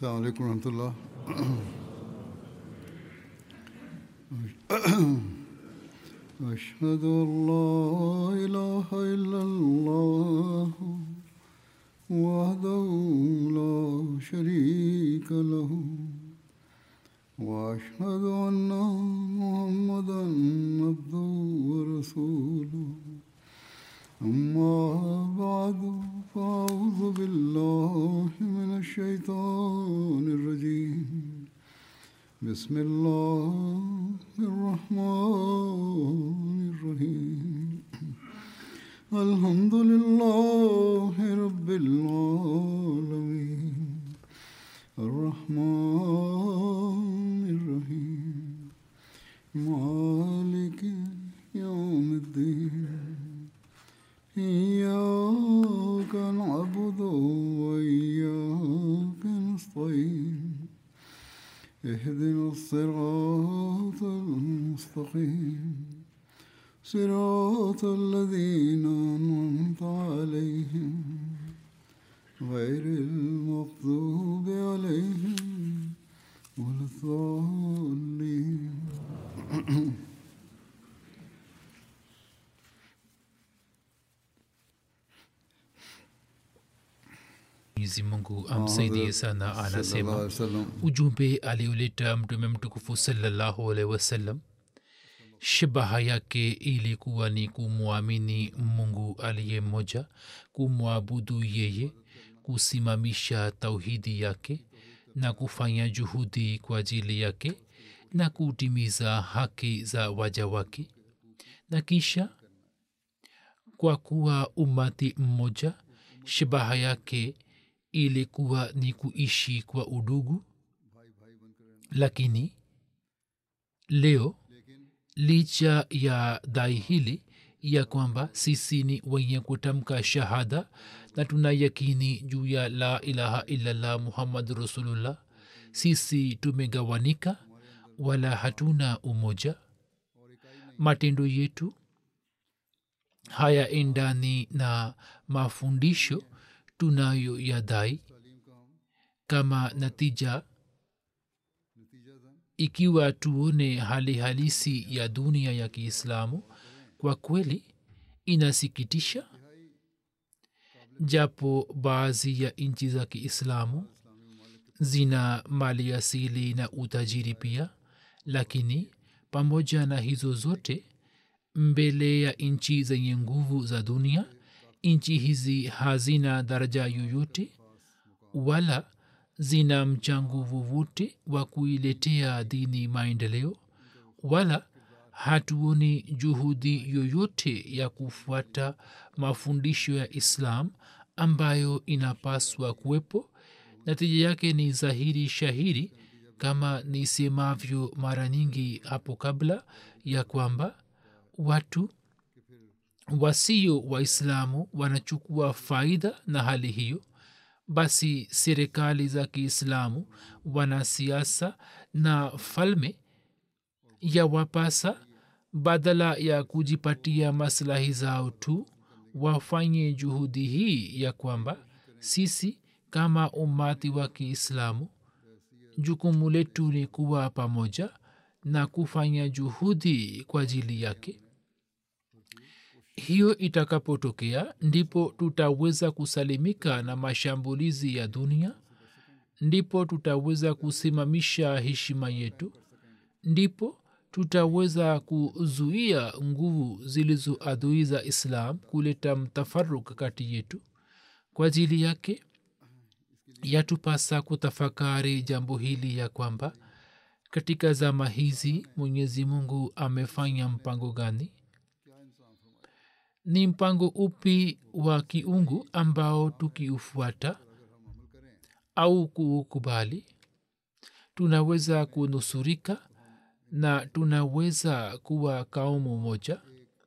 السلام عليكم ورحمة الله أشهد أن لا إله إلا الله وحده لا شريك له وأشهد أن محمدا عبده ورسوله أما بعد فأعوذ بالله من الشيطان الرجيم بسم الله الرحمن الرحيم الحمد لله رب العالمين الرحمن الرحيم مالك يوم الدين إياك نعبد وإياك نستعين اهدنا الصراط المستقيم صراط الذين أنعمت عليهم غير المغضوب عليهم ولا الضالين mwenyezi mungu amsaidie sana sallallahu anasema alaihi wasallam ujumbe alioleta mtume mtukufu salallahu alaihi wasallam shabaha yake ilikuwa ni kumwamini mungu aliye mmoja kumwabudu yeye kusimamisha tauhidi yake na kufanya juhudi kwa ajili yake na kutimiza haki za waja wake na kisha kwa kuwa umati mmoja shabaha yake ilikuwa ni kuishi kwa udugu lakini leo licha ya dai hili ya kwamba sisi ni wenye kutamka shahada na tuna yakini juu ya la ilaha illallah muhammadu rasulullah sisi tumegawanika wala hatuna umoja matendo yetu hayaendani na mafundisho tunayo yadai kama natija ikiwa tuone hali halisi ya dunia ya kiislamu kwa kweli inasikitisha japo baadhi ya nchi za kiislamu zina mali asili na utajiri pia lakini pamoja na hizo zote mbele ya nchi zenye nguvu za dunia nchi hizi hazina daraja yoyote wala zina mchango wowote wa kuiletea dini maendeleo wala hatuoni juhudi yoyote ya kufuata mafundisho ya islam ambayo inapaswa kuwepo natija yake ni dhahiri shahiri kama nisemavyo mara nyingi hapo kabla ya kwamba watu wasio waislamu wanachukua faida na hali hiyo basi serikali za kiislamu wanasiasa na falme ya wapasa badala ya kujipatia maslahi zao tu wafanye juhudi hii ya kwamba sisi kama umati wa kiislamu jukumu letu ni kuwa pamoja na kufanya juhudi kwa ajili yake hiyo itakapotokea ndipo tutaweza kusalimika na mashambulizi ya dunia ndipo tutaweza kusimamisha heshima yetu ndipo tutaweza kuzuia nguvu zilizo adui za islam kuleta mtafaruk kati yetu kwa ajili yake yatupasa kutafakari jambo hili ya kwamba katika zama hizi mwenyezi mungu amefanya mpango gani ni mpango upi wa kiungu ambao tukiufuata au kuukubali tunaweza kunusurika na tunaweza kuwa kaumu moja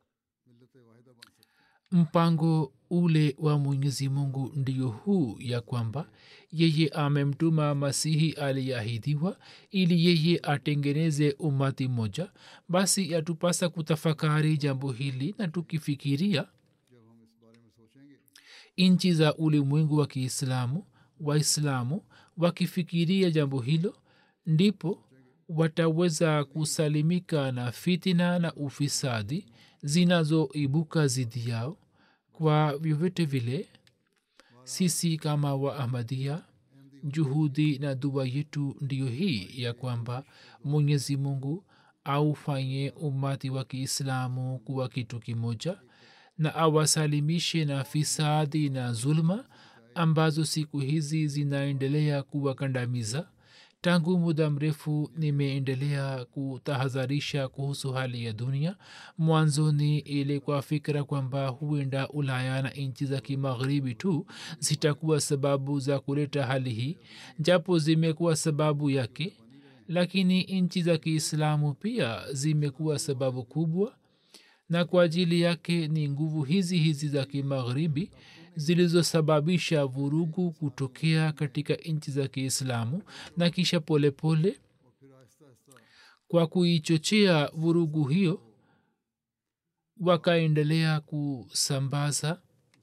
mpango ule wa mwenyezi mungu ndio huu ya kwamba yeye amemtuma masihi aliyeahidiwa ili yeye atengeneze umati moja basi yatupasa kutafakari jambo hili na tukifikiria nchi za ulimwengu wa kiislamu waislamu wakifikiria jambo hilo ndipo wataweza kusalimika na fitina na ufisadi zinazoibuka zidi yao kwa vyovyote vile sisi kama wa ahmadia juhudi na dua yetu ndiyo hii ya kwamba mwenyezi mungu aufanye umati wa kiislamu kuwa kitu kimoja na awasalimishe na fisadi na zulma ambazo siku hizi zinaendelea kuwakandamiza tangu muda mrefu nimeendelea kutahadharisha kuhusu hali ya dunia mwanzoni ilikuwa fikira kwamba huenda ulaya na nchi za kimagharibi tu zitakuwa sababu za kuleta hali hii japo zimekuwa sababu yake lakini nchi za kiislamu pia zimekuwa sababu kubwa na kwa ajili yake ni nguvu hizi hizi za kimagharibi zilizosababisha vurugu kutokea katika nchi za kiislamu na kisha polepole pole, kwa kuichochea vurugu hiyo wakaendelea kusambaza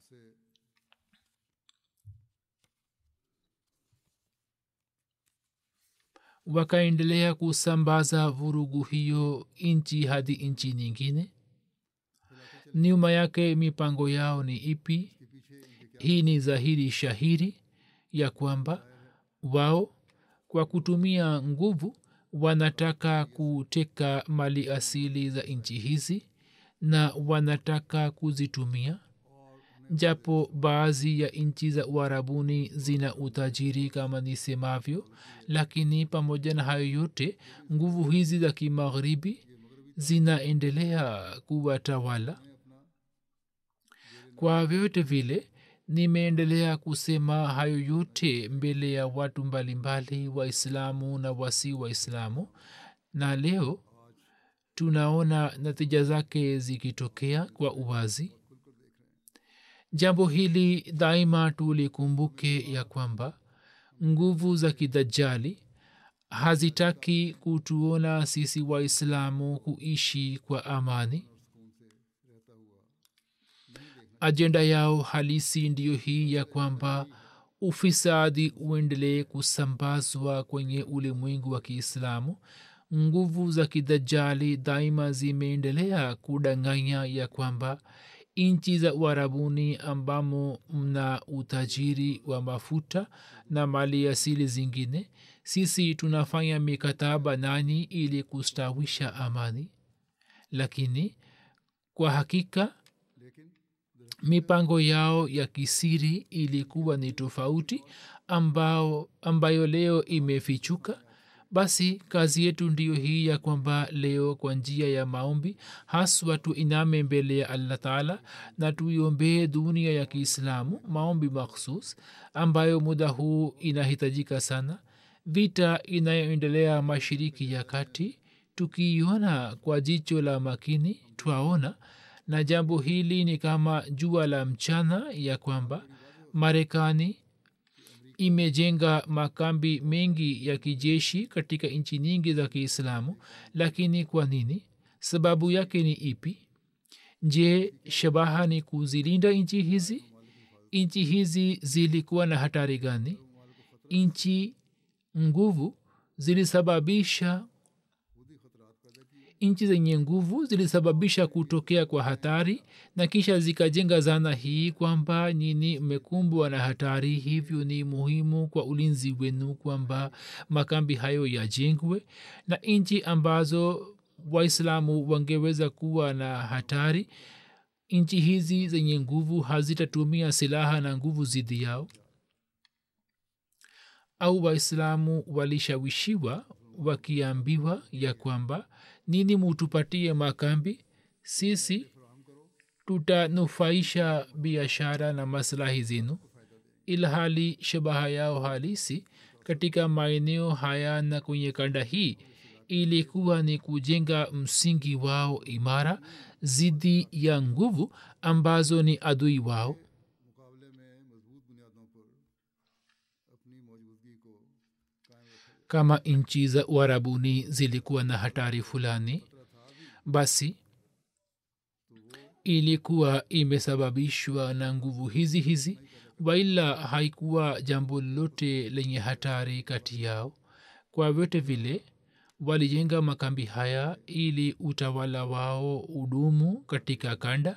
wakaendelea kusambaza vurugu hiyo nchi hadi nchi nyingine nyuma yake mipango yao ni ipi hii ni dhahiri shahiri ya kwamba wao kwa kutumia nguvu wanataka kuteka mali asili za nchi hizi na wanataka kuzitumia japo baadhi ya nchi za uharabuni zina utajiri kama nisemavyo lakini pamoja na hayo yote nguvu hizi za kimagharibi zinaendelea kuwatawala kwa vyote vile nimeendelea kusema hayo yote mbele ya watu mbalimbali waislamu na wasi waislamu na leo tunaona natija zake zikitokea kwa uwazi jambo hili daima tulikumbuke ya kwamba nguvu za kidajali hazitaki kutuona sisi waislamu kuishi kwa amani ajenda yao halisi ndiyo hii ya kwamba ufisadi uendelee kusambazwa kwenye ulimwengu wa kiislamu nguvu za kidajali daima zimeendelea kudanganya ya kwamba nchi za uharabuni ambamo mna utajiri wa mafuta na mali asili zingine sisi tunafanya mikataba nanyi ili kustawisha amani lakini kwa hakika mipango yao ya kisiri ilikuwa ni tofauti ambao, ambayo leo imefichuka basi kazi yetu ndiyo hii ya kwamba leo kwa njia ya maombi haswa tuiname mbele ya allah taala na tuiombee dunia ya kiislamu maombi makhsus ambayo muda huu inahitajika sana vita inayoendelea mashiriki ya kati tukiiona kwa jicho la makini twaona na jambo hili ni kama jua la mchana ya kwamba marekani imejenga makambi mengi ya kijeshi katika nchi nyingi za kiislamu lakini kwa nini sababu yake ni ipi je shabaha ni kuzilinda nchi hizi nchi hizi zilikuwa na hatari gani nchi nguvu zilisababisha nchi zenye nguvu zilisababisha kutokea kwa hatari na kisha zikajenga zana hii kwamba nyini mmekumbwa na hatari hivyo ni muhimu kwa ulinzi wenu kwamba makambi hayo yajengwe na nchi ambazo waislamu wangeweza kuwa na hatari nchi hizi zenye nguvu hazitatumia silaha na nguvu zidi yao au waislamu walishawishiwa wakiambiwa ya kwamba nini mutupatie makambi sisi tutanufaisha biashara na maslahi zenu ilhali shabaha yao halisi katika maeneo haya na kwenye kanda hii ilikuwa ni kujenga msingi wao imara zidi ya nguvu ambazo ni adui wao kama nchi za uharabuni zilikuwa na hatari fulani basi ilikuwa imesababishwa na nguvu hizi hizi waila haikuwa jambo lolote lenye hatari kati yao kwa vyote vile walijenga makambi haya ili utawala wao udumu katika kanda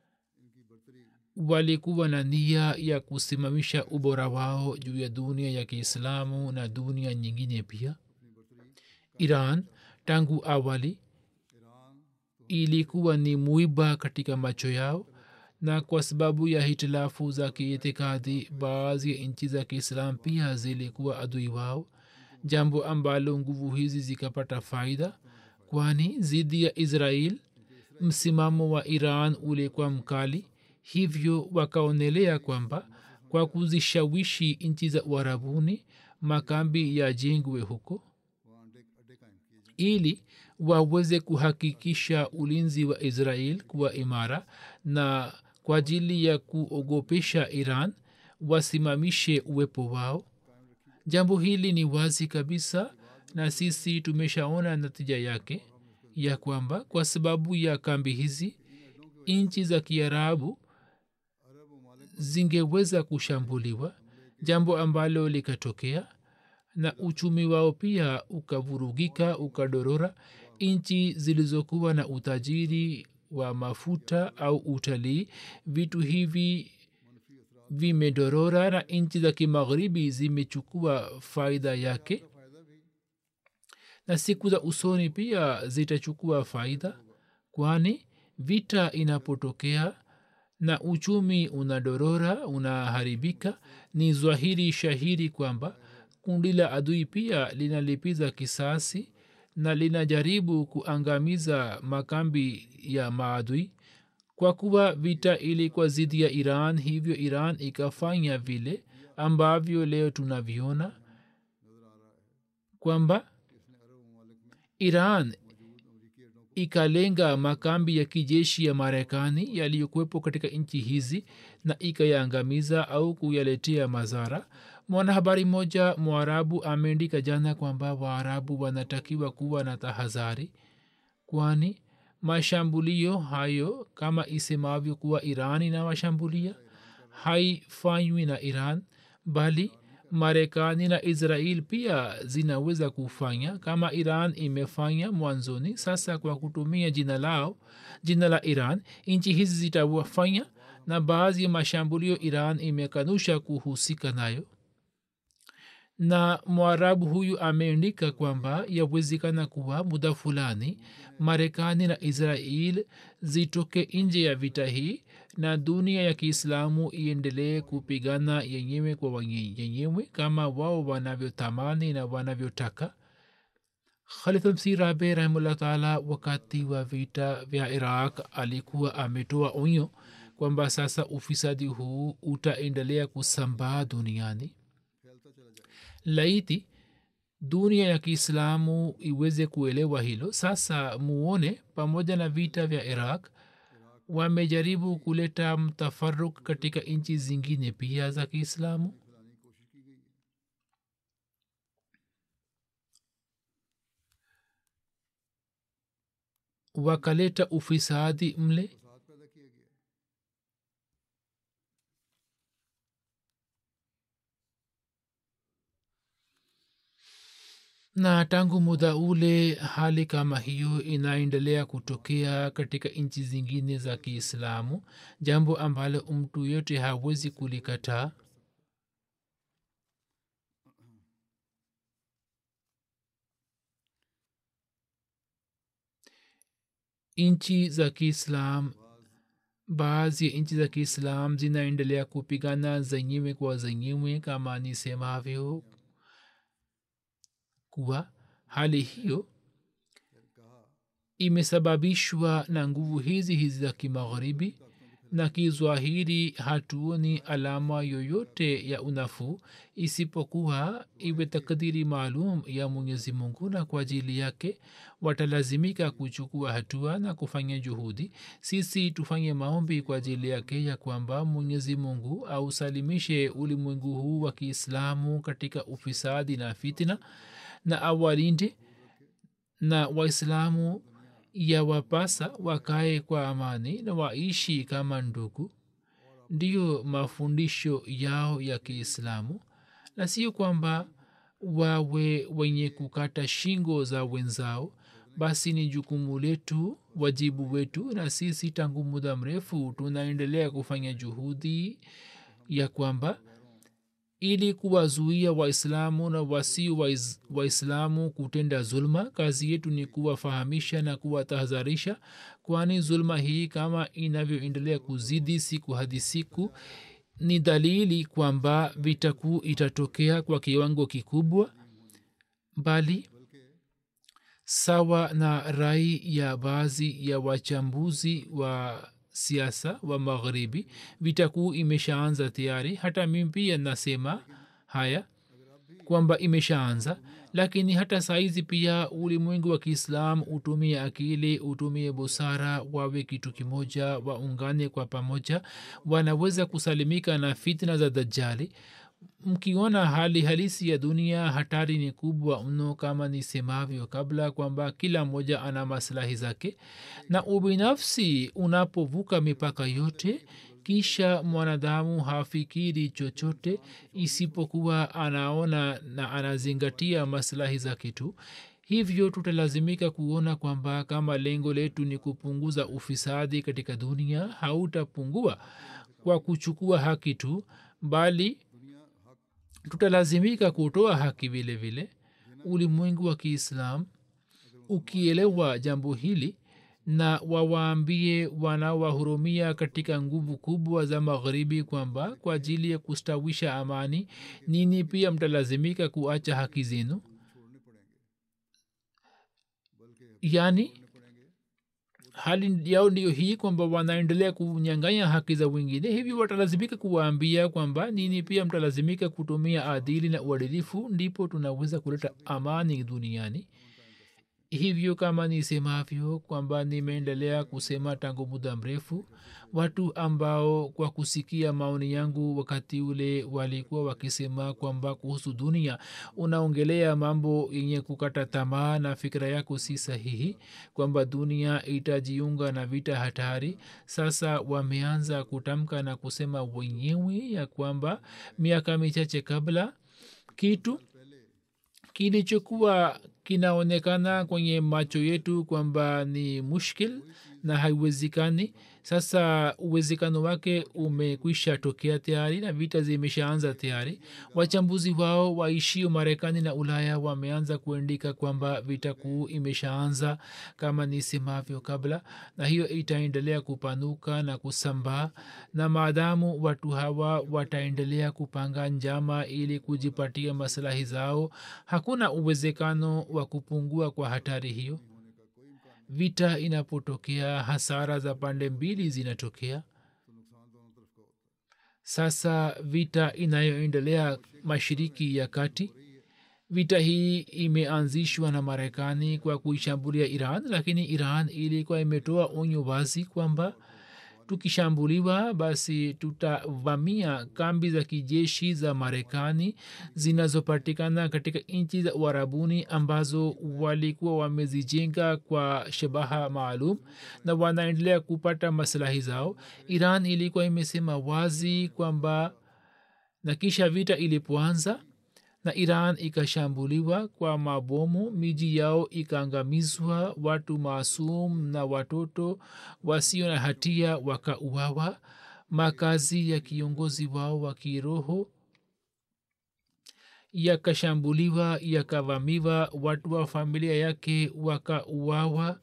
walikuwa na nia ya kusimamisha ubora wao juu ya dunia ya kiislamu na dunia nyingine pia iran tangu awali ilikuwa ni muiba katika macho yao na kwa sababu ya hitilafu za kiitikadi baadhi ya nchi za kiislam pia zilikuwa adui wao jambo ambalo nguvu hizi zikapata faida kwani zidi ya israel msimamo wa iran ulikuwa mkali hivyo wakaonelea kwamba kwa kuzishawishi nchi za uharabuni makambi yajengwe huko ili waweze kuhakikisha ulinzi wa israel kuwa imara na kwa ajili ya kuogopesha iran wasimamishe uwepo wao jambo hili ni wazi kabisa na sisi tumeshaona natija yake ya kwamba kwa sababu ya kambi hizi nchi za kiarabu zingeweza kushambuliwa jambo ambalo likatokea na uchumi wao pia ukavurugika ukadorora nchi zilizokuwa na utajiri wa mafuta au utalii vitu hivi vimedorora na nchi za kimagharibi zimechukua faida yake na siku za usoni pia zitachukua faida kwani vita inapotokea na uchumi unadorora unaharibika ni zwahiri shahiri kwamba kundi la adui pia linalipiza kisasi na linajaribu kuangamiza makambi ya maadui kwa kuwa vita ilikuwa zidi ya iran hivyo iran ikafanya vile ambavyo leo tunaviona kwamba iran ikalenga makambi ya kijeshi ya marekani yaliyokuwepo katika nchi hizi na ikayaangamiza au kuyaletea madhara mwanahabari mmoja mwarabu ameandika jana kwamba waarabu wanatakiwa kuwa na tahadhari kwani mashambulio hayo kama isemavyo kuwa iran inawashambulia haifanywi na iran bali marekani na israel pia zinaweza kufanya kama iran imefanya mwanzoni sasa kwa kutumia jina lao jina la iran nchi hizi zitawafanya na baadhi ya mashambulio iran imekanusha kuhusika nayo na mwarabu huyu ameandika kwamba yawezekana kuwa muda fulani marekani na israel zitoke nje ya vita hii na dunia ya kiislamu iendelee kupigana yenyewe kwa yenyewe kama wao wanavyotamani na wanavyotaka khalifamsi rabe rahimullah taala wakati wa vita vya iraq alikuwa ametoa onyo kwamba sasa ufisadi huu utaendelea kusambaa duniani laiti dunia ya kiislamu iweze kuelewa hilo sasa muone pamoja na vita vya iraq wamejaribu kuleta mtafaruk katika nchi zingine pia za kiislamu wakaleta ufisadi mle na tangu muda ule hali kama hiyo inaendelea kutokea katika nchi zingine za kiislamu jambo ambalo mtu yote hawezi kulikataa nchi za kiislam baadhi ya nchi za kiislam zinaendelea kupigana zenyewe kwa zenyewe kama nisemavyo kuwa hali hiyo imesababishwa na nguvu hizi hizi za kimagharibi na kizwahiri hatuoni alama yoyote ya unafuu isipokuwa iwe takdiri maalum ya mwenyezi mungu na kwa ajili yake watalazimika kuchukua hatua na kufanya juhudi sisi tufanye maombi kwa ajili yake ya kwamba mwenyezi mungu ausalimishe ulimwengu huu wa kiislamu katika ufisadi na fitna na awalinde na waislamu yawapasa wakae kwa amani na waishi kama ndugu ndiyo mafundisho yao ya kiislamu na sio kwamba wawe wenye kukata shingo za wenzao basi ni jukumu letu wajibu wetu na sisi tangu muda mrefu tunaendelea kufanya juhudi ya kwamba ili kuwazuia waislamu na wasio wais- waislamu kutenda zulma kazi yetu ni kuwafahamisha na kuwatahadharisha kwani zulma hii kama inavyoendelea kuzidi siku hadi siku ni dalili kwamba vita kuu itatokea kwa kiwango kikubwa bali sawa na rai ya baadhi ya wachambuzi wa siasa wa magharibi vita kuu imeshaanza tayari hata mimi pia nasema haya kwamba imeshaanza lakini hata saizi pia ulimwengu wa kiislam utumie akili utumie busara wawe kitu kimoja waungane kwa pamoja wanaweza kusalimika na fitna za dajali mkiona hali halisi ya dunia hatari ni kubwa mno kama nisemavyo kabla kwamba kila mmoja ana maslahi zake na ubinafsi unapovuka mipaka yote kisha mwanadamu hafikiri chochote isipokuwa anaona na anazingatia maslahi zake tu hivyo tutalazimika kuona kwamba kama lengo letu ni kupunguza ufisadi katika dunia hautapungua kwa kuchukua haki tu bali tutalazimika kutoa haki vile vile ulimwengu wa kiislam ukielewa jambo hili na wawaambie wanaowahurumia katika nguvu kubwa za magharibi kwamba kwa ajili ya kustawisha amani nini pia mtalazimika kuacha haki zenu yaani hali yao ndiyo hii kwamba wanaendelea kunyanganya haki za wengine hivyo watalazimika kuwaambia kwamba nini pia mtalazimika kutumia adili na uadilifu ndipo tunaweza kuleta amani duniani hivyo kama nisemavyo kwamba nimeendelea kusema tangu muda mrefu watu ambao kwa kusikia maoni yangu wakati ule walikuwa wakisema kwamba kuhusu dunia unaongelea mambo yenye kukata tamaa na fikira yako si sahihi kwamba dunia itajiunga na vita hatari sasa wameanza kutamka na kusema wenyewe ya kwamba miaka michache kabla kitu kilichokuwa kinaonekana kwenye macho yetu kwamba ni mushkil na haiwezekani sasa uwezekano wake umekwisha tokea tayari na vita zimeshaanza tayari wachambuzi wao waishio marekani na ulaya wameanza kuandika kwamba vita kuu imeshaanza kama nisemavyo kabla na hiyo itaendelea kupanuka na kusambaa na maadamu watu hawa wataendelea kupanga njama ili kujipatia maslahi zao hakuna uwezekano wa kupungua kwa hatari hiyo vita inapotokea hasara za pande mbili zinatokea sasa vita inayoendelea mashiriki ya kati vita hii imeanzishwa na marekani kwa kuishambulia iran lakini iran ilikuwa imetoa onyo wazi kwamba tukishambuliwa basi tutavamia kambi za kijeshi za marekani zinazopatikana katika nchi za uharabuni ambazo walikuwa wamezijenga kwa shabaha maalum na wanaendelea kupata maslahi zao iran ilikuwa imesema wazi kwamba na kisha vita ilipoanza na iran ikashambuliwa kwa mabomu miji yao ikaangamizwa watu maasum na watoto wasio na hatia wakauawa makazi ya kiongozi wao wa kiroho yakashambuliwa yakavamiwa watu wa familia yake wakauawa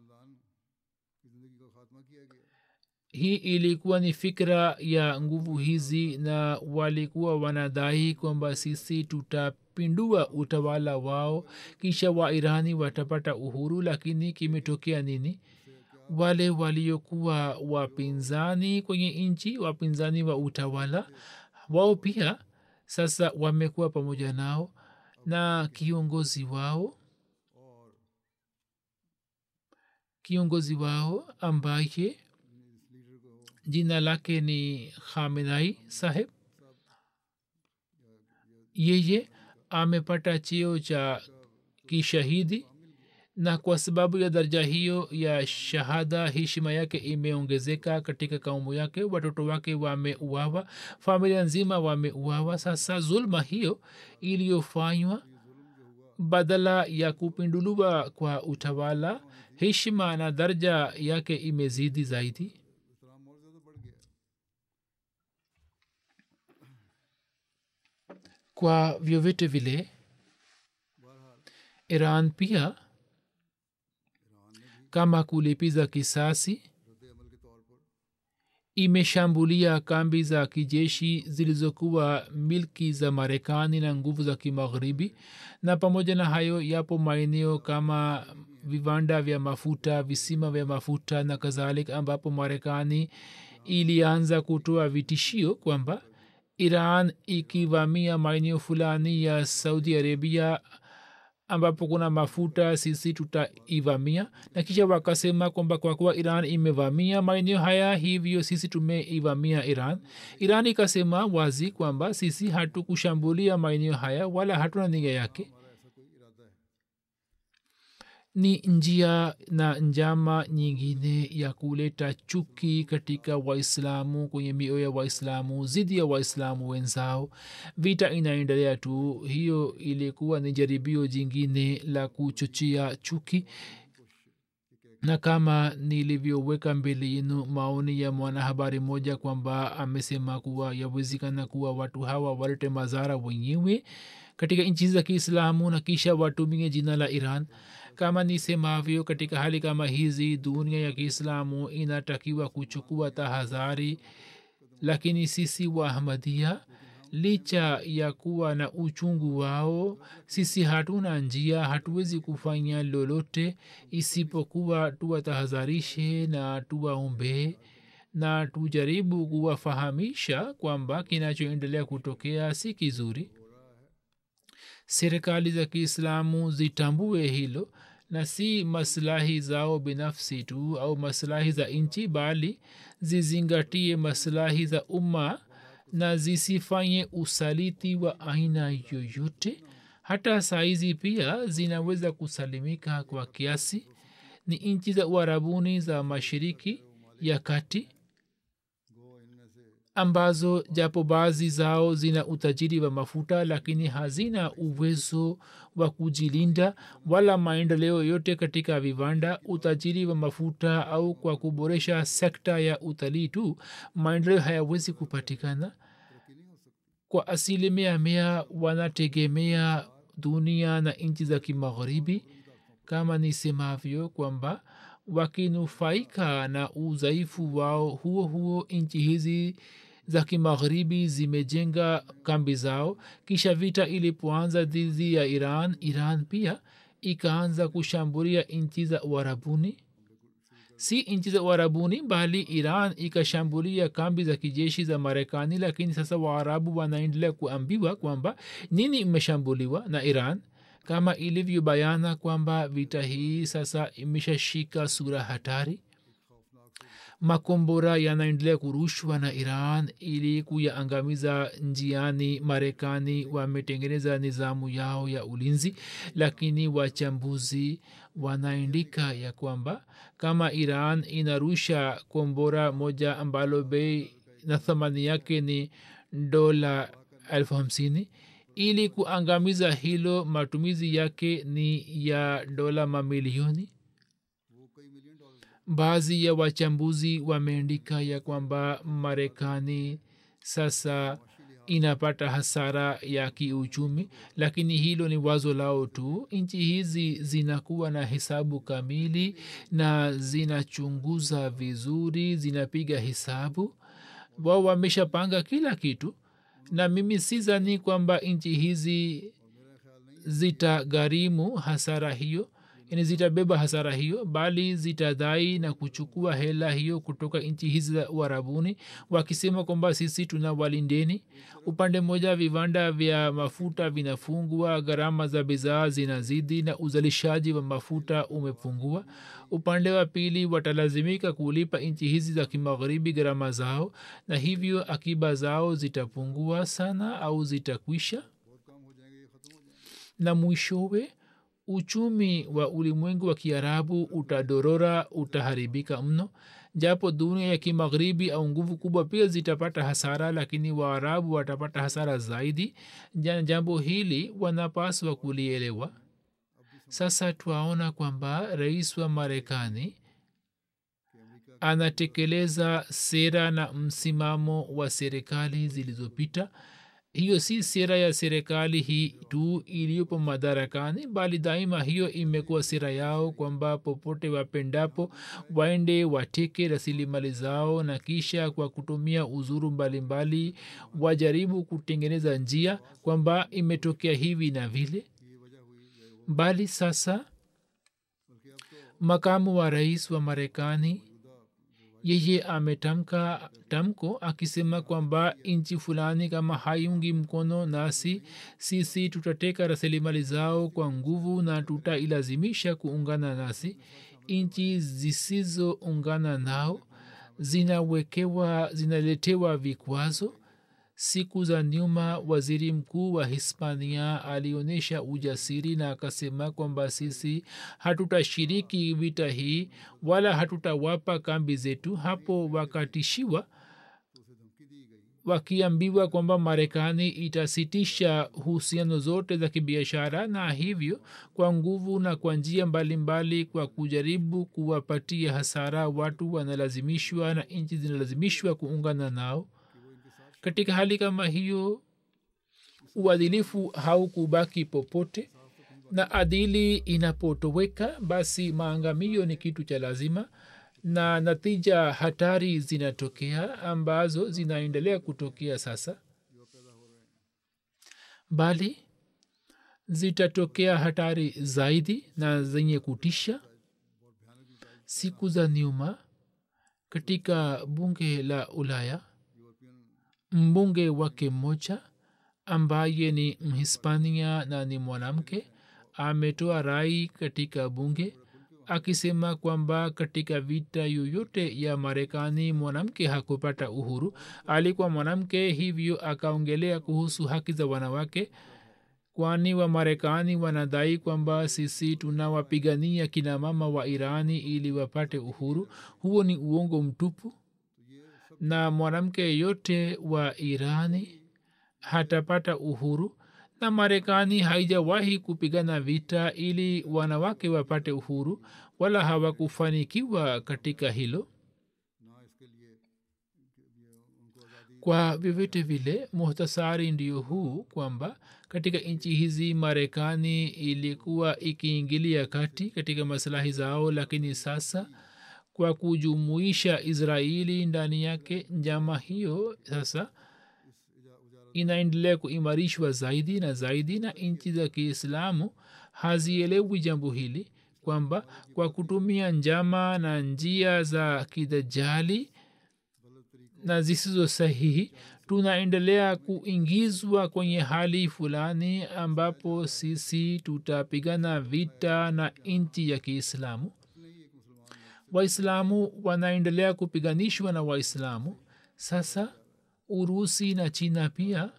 hii ilikuwa ni fikra ya nguvu hizi na walikuwa wanadai kwamba sisi tutapindua utawala wao kisha wairani watapata uhuru lakini kimetokea nini wale waliokuwa wapinzani kwenye nchi wapinzani wa utawala wao pia sasa wamekuwa pamoja nao na kiongozi wao kiongozi wao ambaye jina lake ni khamenai saheb yeye amepata cheo cha kishahidi na kwa sababu ya daraja hiyo ya shahada heshima yake imeongezeka katika kaumu yake watoto wake wameuawa familia nzima wameuawa sasa zulma hiyo iliyofanywa badala ya kupinduliwa kwa utawala heshima na daraja yake imezidi zaidi kwa vyovyote vile iran pia kama kulipiza kisasi imeshambulia kambi za kijeshi zilizokuwa milki za marekani na nguvu za kimagharibi na pamoja na hayo yapo maeneo kama viwanda vya mafuta visima vya mafuta na kadhalika ambapo marekani ilianza kutoa vitishio kwamba iran ikivamia maeneo fulani ya saudi arabia ambapo kuna mafuta sisi tutaivamia na kisha wakasema kwamba kwa kuwa iran imevamia maeneo haya hivyo sisi tumeivamia iran iran ikasema wazi kwamba sisi hatukushambulia maeneo haya wala hatuna nia yake ni njia na njama nyingine ya kuleta chuki katika waislamu kwenye mioyo ya waislamu zidi ya waislamu wenzao vita inaendelea tu hiyo ilikuwa ni jaribio jingine la kuchochea chuki na kama nilivyoweka mbele yenu maoni ya mwanahabari moja kwamba amesema kuwa yawezekana kuwa watu hawa walete madhara wenyewe katika nchi za kiislamu na kisha watumie jina la iran kama nisemavyo katika hali kama hizi dunia ya kiislamu inatakiwa kuchukua tahadhari lakini sisi wa ahmadia licha ya kuwa na uchungu wao sisi hatuna njia hatuwezi kufanya lolote isipokuwa tuwatahadharishe na tuwaombee na tujaribu kuwafahamisha kwamba kinachoendelea kutokea si kizuri serikali za kiislamu zitambue hilo na si maslahi zao binafsi tu au maslahi za nchi bali zizingatie maslahi za umma na zisifanye usaliti wa aina yoyote hata saizi pia zinaweza kusalimika kwa kiasi ni nchi za uharabuni za mashiriki ya kati ambazo japo baadhi zao zina utajiri wa mafuta lakini hazina uwezo wa kujilinda wala maendeleo yote katika viwanda utajiri wa mafuta au kwa kuboresha sekta ya utalii tu maendeleo hayawezi kupatikana kwa asilimia mia wanategemea dunia na nchi za kimagharibi kama nisemavyo kwamba wakinufaika na udhaifu wao huo huo nchi hizi za kimagharibi zimejenga kambi zao kisha vita ilipoanza dhidi ya iran iran pia ikaanza kushambulia nchi za uharabuni si nchi za uharabuni bali iran ikashambulia kambi za kijeshi za marekani lakini sasa waarabu wanaendelea kuambiwa kwamba nini imeshambuliwa na iran kama ilivyobayana kwamba vita hii sasa imeshashika sura hatari makombora yanaendelea kurushwa na iran ili kuyaangamiza njiani marekani wametengeneza nizamu yao ya ulinzi lakini wachambuzi wanaandika ya kwamba kama iran inarusha kombora moja ambalo bei na thamani yake ni dola elfu hamsini ili kuangamiza hilo matumizi yake ni ya dola mamilioni baadhi ya wachambuzi wameandika ya kwamba marekani sasa inapata hasara ya kiuchumi lakini hilo ni wazo lao tu nchi hizi zinakuwa na hesabu kamili na zinachunguza vizuri zinapiga hesabu wao wameshapanga kila kitu na mimi sizani kwamba nchi hizi zitagharimu hasara hiyo yani zitabeba hasara hiyo bali zitadai na kuchukua hela hiyo kutoka nchi hizi za uharabuni wakisema kwamba sisi tuna walindeni upande mmoja viwanda vya mafuta vinafungwa gharama za bidhaa zinazidi na uzalishaji wa mafuta umepungua upande wa pili watalazimika kulipa nchi hizi za kimagharibi gharama zao na hivyo akiba zao zitapungua sana au zitakwisha na mwishowe uchumi wa ulimwengu wa kiarabu utadorora utaharibika mno japo dunia ya kimagharibi au nguvu kubwa pia zitapata hasara lakini waarabu watapata hasara zaidi jambo hili wanapaswa kulielewa sasa twaona kwamba rais wa marekani anatekeleza sera na msimamo wa serikali zilizopita hiyo si sera ya serikali hii tu iliyopo madarakani bali daima hiyo imekuwa sera yao kwamba popote wapendapo waende wateke rasilimali zao na kisha kwa kutumia uzuru mbalimbali wajaribu kutengeneza njia kwamba imetokea hivi na vile bali sasa makamu wa rais wa marekani yeye ametamka tamko akisema kwamba nchi fulani kama haiungi mkono nasi sisi tutateka rasilimali zao kwa nguvu na tutailazimisha kuungana nasi nchi zisizoungana nao zinawekewa zinaletewa vikwazo siku za nyuma waziri mkuu wa hispania alionyesha ujasiri na akasema kwamba sisi hatutashiriki vita hii wala hatutawapa kambi zetu hapo wakatishiwa wakiambiwa kwamba marekani itasitisha uhusiano zote za kibiashara na hivyo kwa nguvu na kwa njia mbalimbali kwa kujaribu kuwapatia hasara watu wanalazimishwa na nchi zinalazimishwa kuungana nao katika hali kama hiyo uadilifu haukubaki popote na adili inapotoweka basi maangamio ni kitu cha lazima na natija hatari zinatokea ambazo zinaendelea kutokea sasa bali zitatokea hatari zaidi na zenye kutisha siku za nyuma katika bunge la ulaya mbunge wake mmoja ambaye ni mhispania na ni mwanamke ametoa rai katika bunge akisema kwamba katika vita yoyote ya marekani mwanamke hakupata uhuru alikuwa mwanamke hivyo akaongelea kuhusu haki za wanawake kwani wa marekani wanadai kwamba sisi tunawapigania kina mama wa irani ili wapate uhuru huo ni uongo mtupu na mwanamke yeyote wa irani hatapata uhuru na marekani haijawahi kupigana vita ili wanawake wapate uhuru wala hawakufanikiwa katika hilo kwa vyovyote vile muhtasari ndio huu kwamba katika nchi hizi marekani ilikuwa ikiingilia kati katika masilahi zao lakini sasa kwa kujumuisha israeli ndani yake njama hiyo sasa inaendelea kuimarishwa zaidi na zaidi na nchi za kiislamu hazielewi jambo hili kwamba kwa kutumia njama na njia za kidajali na zisizo sahihi tunaendelea kuingizwa kwenye hali fulani ambapo sisi tutapigana vita na nchi ya kiislamu waislamu wanaendelea kupiganishwa na waislamu sasa urusi na china pia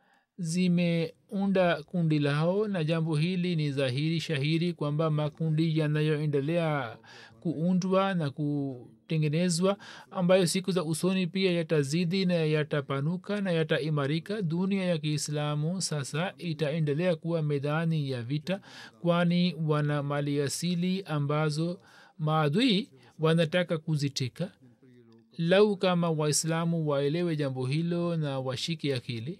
zimeunda kundi lao na jambo hili ni dhahiri shahiri kwamba makundi yanayoendelea kuundwa na kutengenezwa ambayo siku za usoni pia yatazidi na yatapanuka na yataimarika dunia ya kiislamu sasa itaendelea kuwa medani ya vita kwani wana mali asili ambazo maadui wanataka kuziteka lau kama waislamu waelewe jambo hilo na washike akili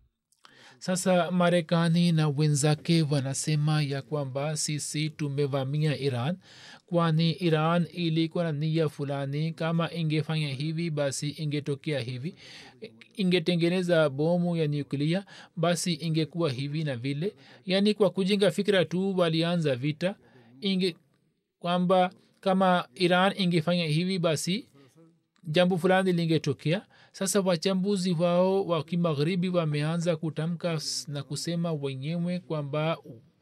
sasa marekani na wenzake wanasema ya kwamba sisi tumevamia iran kwani iran ilikuwa na nia fulani kama ingefanya hivi basi ingetokea hivi ingetengeneza bomu ya nyuklia basi ingekuwa hivi na vile yaani kwa kujenga fikira tu walianza vita inge kwamba kama iran ingefanya hivi basi jambo fulani lingetokea sasa wachambuzi wao wa kimagharibi wameanza kutamka na kusema wenyewe kwamba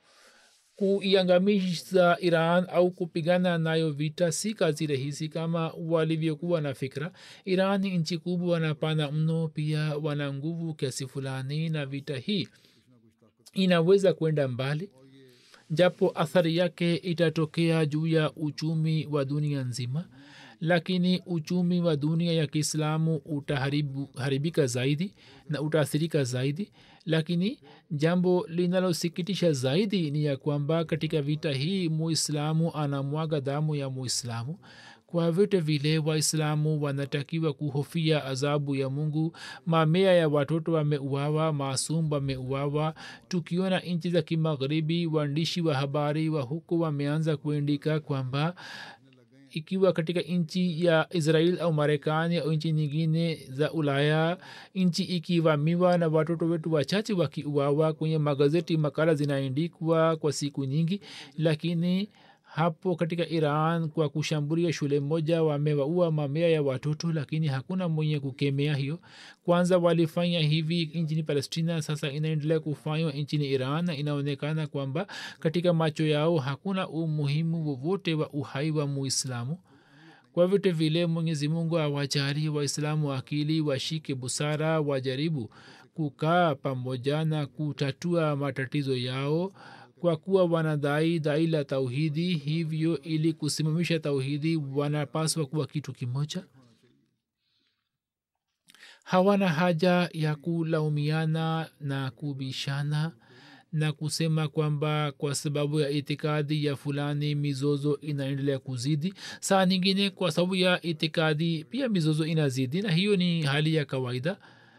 kuiangamiza iran au kupigana nayo vita si kazi rahisi kama walivyokuwa na fikra iran ni nchi kubwa na pana mno pia wana nguvu kiasi fulani na vita hii inaweza kwenda mbali japo athari yake itatokea juu ya uchumi wa dunia nzima lakini uchumi wa dunia ya kiislamu utaharibika zaidi na utaathirika zaidi lakini jambo linalosikitisha zaidi ni ya kwamba katika vita hii muislamu anamwaga damu ya muislamu kwa vyote vile waislamu wanatakiwa kuhofia adhabu ya mungu mamea ya watoto wameuawa maasum wameuawa tukiona nchi za kimagharibi waandishi wa habari wa huko wameanza kuandika kwamba ikiwa katika nchi ya israel au marekani au nchi nyingine za ulaya nchi ikivamiwa na watoto wetu wachache wakiuawa kwenye magazeti makala zinaandikwa kwa siku nyingi lakini hapo katika iran kwa kushambulia shule moja wamewaua mamea ya watoto lakini hakuna mwenye kukemea hiyo kwanza walifanya hivi nchini palestina sasa inaendelea kufanywa nchini iran na inaonekana kwamba katika macho yao hakuna umuhimu wowote wa uhai wa muislamu kwa vyote vile mwenyezi mungu awajali waislamu akili washike busara wajaribu kukaa pamoja na kutatua matatizo yao kwa kuwa wanadai dai la tauhidi hivyo ili kusimamisha tauhidi wanapaswa kuwa kitu kimoja hawana haja ya kulaumiana na kubishana na kusema kwamba kwa sababu ya itikadi ya fulani mizozo inaendelea kuzidi saa nyingine kwa sababu ya itikadi pia mizozo inazidi na hiyo ni hali ya kawaida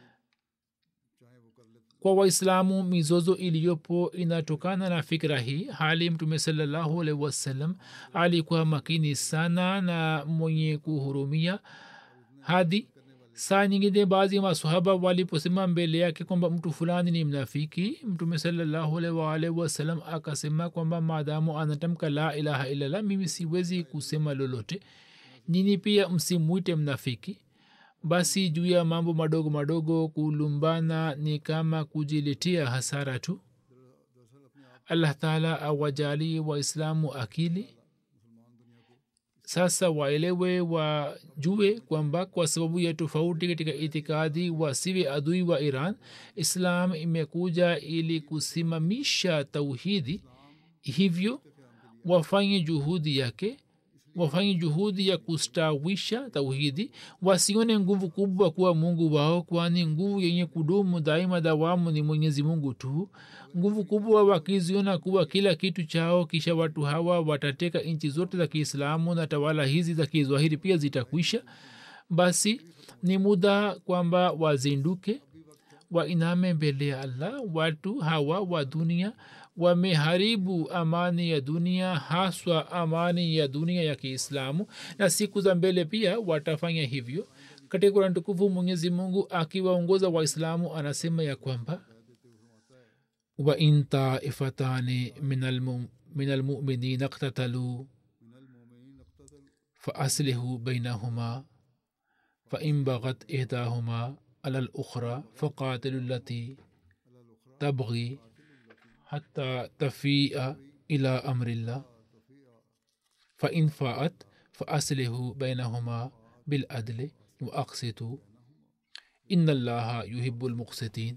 kwa waislamu mizozo iliyopo inatokana na fikra hii hali mtume salallahu alaihi wasallam alikuwa makini sana na mwenye kuhurumia hadi saa nyingine baadhi ya masahaba waliposema mbele yake kwamba mtu fulani ni mnafiki mtume salallahu alaihi waalihi wasallam akasema kwamba maadamu anatamka la ilaha illallah mimi siwezi kusema lolote nini pia msimwite mnafiki basi juu ya mambo madogo madogo kulumbana ni kama kujiletea hasara tu allah taala awajali waislamu akili sasa waelewe wajue kwamba kwa sababu ya tofauti katika itikadi wasiwe adui wa iran islam imekuja ili kusimamisha tauhidi hivyo wafanye juhudi yake wafanye juhudi ya kustawisha tauhidi wasione nguvu kubwa kuwa mungu wao kwani nguvu yenye kudumu daima dawamu ni mwenyezi mungu tu nguvu kubwa wakiziona kuwa kila kitu chao kisha watu hawa watateka nchi zote za kiislamu na tawala hizi za kizwahiri pia zitakwisha basi ni muda kwamba wazinduke wainame mbele ya allah watu hawa wa dunia wameharibu amani ya dunia haswa amani ya dunia ya kiislamu na siku za mbele pia watafanya hivyo katika kurani tukufu mwenyezi mungu akiwaongoza waislamu anasema ya kwamba wain taifatani min almuminina ktataluu faaslihu bainahuma fain baghat ihdahuma ala lukhra faqatilu lati tabghi حتى تفيء إلى أمر الله فإن فاءت فأصله بينهما بالعدل وأقسطوا إن الله يحب المقسطين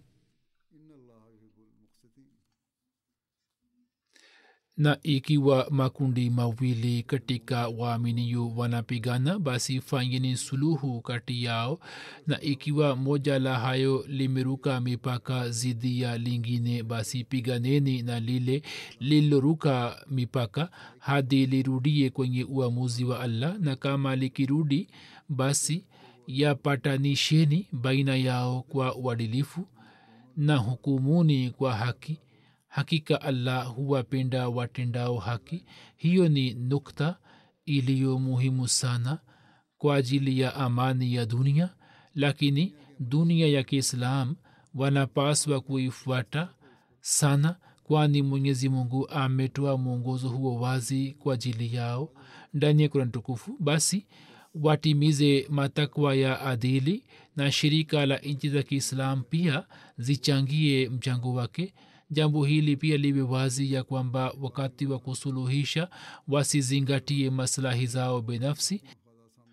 na ikiwa makundi mawili katika waaminio wanapigana basi fanyeni suluhu kati yao na ikiwa moja la hayo limeruka mipaka zidi ya lingine basi piganeni na lile lililoruka mipaka hadi lirudie kwenye uamuzi wa allah na kama likirudi basi yapatanisheni baina yao kwa uadilifu na hukumuni kwa haki hakika allah huwapenda watendao haki hiyo ni nukta iliyo muhimu sana kwa ajili ya amani ya dunia lakini dunia ya kiislam wanapaswa kuifuata sana kwani mwenyezi mungu ametoa mwongozo huo wazi kwa ajili yao ndani ya kurani tukufu basi watimize matakwa ya adili na shirika la nchi za kiislam pia zichangie mchango wake jambo hili pia liwe wazi ya kwamba wakati wa kusuluhisha wasizingatie maslahi zao binafsi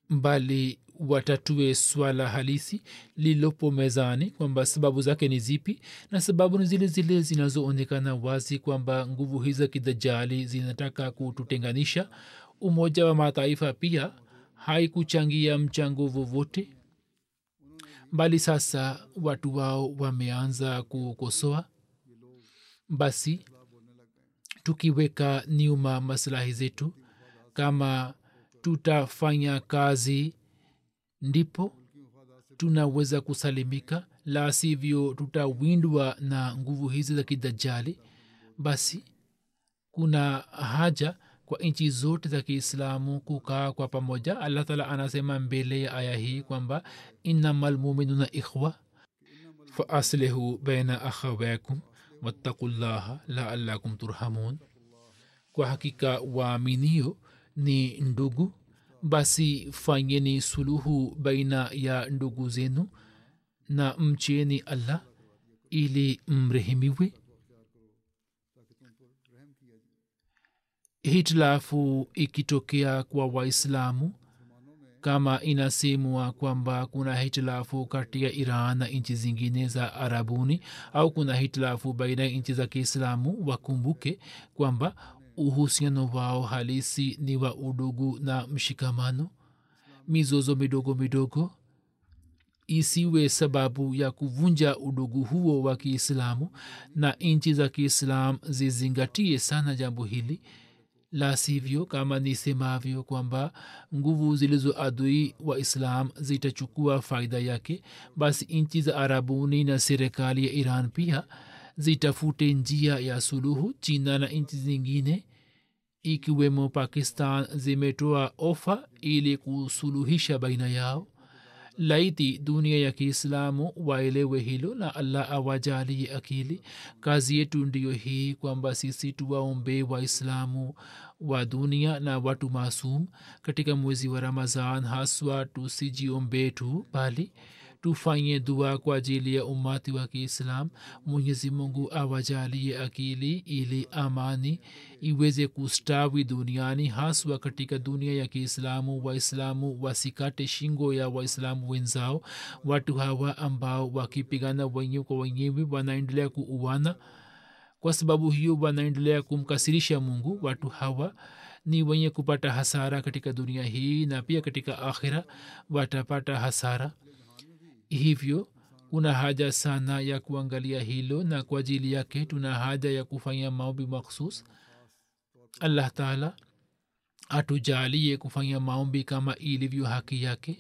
bali watatue swala halisi lililopo mezani kwamba sababu zake ni zipi na sababu ni zile zile zinazoonekana wazi kwamba nguvu hizi za kidajali zinataka kututenganisha umoja wa mataifa pia haikuchangia mchango vovote bali sasa watu wao wameanza kukosoa basi tukiweka nyuma maslahi zetu kama tutafanya kazi ndipo tunaweza kusalimika la sivyo tutawindwa na nguvu hizi za kidajali basi kuna haja kwa nchi zote za kiislamu kukaa kwa pamoja allah taala anasema mbele ya aya hii kwamba innama lmuminuna ikhwa faaslihu baina akhawaikum wattaqu llaha laalakum turhamun kwa hakika waaminio ni ndugu basi fanyeni suluhu baina ya ndugu zenu na mcheni allah ili mrehemiwe hitilafu ikitokea kwa waislamu kama inasemwa kwamba kuna hitilafu kati ya iran na nchi zingine za arabuni au kuna hitilafu baina ya nchi za kiislamu wakumbuke kwamba uhusiano wao halisi ni wa udugu na mshikamano mizozo midogo midogo isiwe sababu ya kuvunja udugu huo wa kiislamu na nchi za kiislam zizingatie sana jambo hili la sivyo kama nisemavyo kwamba nguvu zilizo adui wa islam zitachukua faida yake basi nchi za arabuni na serikali ya iran pia zitafute njia ya suluhu china na nchi zingine ikiwemo pakistan zimetoa ofa ili kusuluhisha baina yao laiti dunia ya kiislamu waelewe hilo na allah awajalie akili kazi yetu ndiyo hii kwamba sisi tuwaombe waislamu wa dunia na watu maasum katika mwezi wa ramazan haswa tusijiombe tu bali tufanye dua kwa ajili ya umati wa kiislam mwenyezi mungu awajalie akili ili amani iweze kustawi duniani haswa katika dunia ya kiislamu waislamu wasikate shingo ya waislamu wenzao watu hawa ambao wakipigana wenyewe kwa wenyewe wanaendelea kuuana kwa sababu hiyo wanaendelea kumkasirisha mungu watu hawa ni wenye kupata hasara katika dunia hii na pia katika akhira watapata hasara hivyo kuna haja sana ya kuangalia hilo na kwa ajili yake tuna haja ya kufanya maombi makhsus allah taala atujalie kufanya maombi kama ilivyo haki yake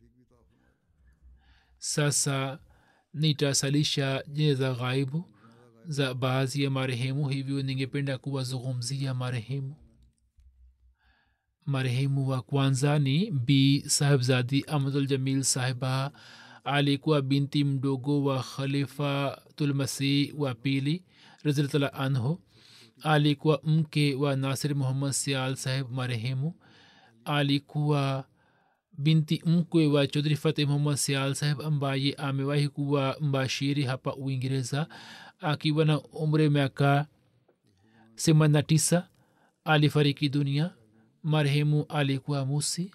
sasa nitasalisha jine za ghaibu za baadhi ya marehemu hivyo ningependa kuwazungumzia marehemu marehemu wa kwanza ni b sahibzadi ahmadul jamil sahiba alikuwa binti mdogo wa khalifatulmasih wa pili raziltala anhu alikuwa mke wa nasir muhammad sial sahib marehemu alikuwa binti mkwe wa chodhri fateh muhammad sial sahib ambaye amewahi kuwa mbashiri hapa uingereza akiwa na umri miaka themanini na tisa alifariki dunia marehemu alikuwa musi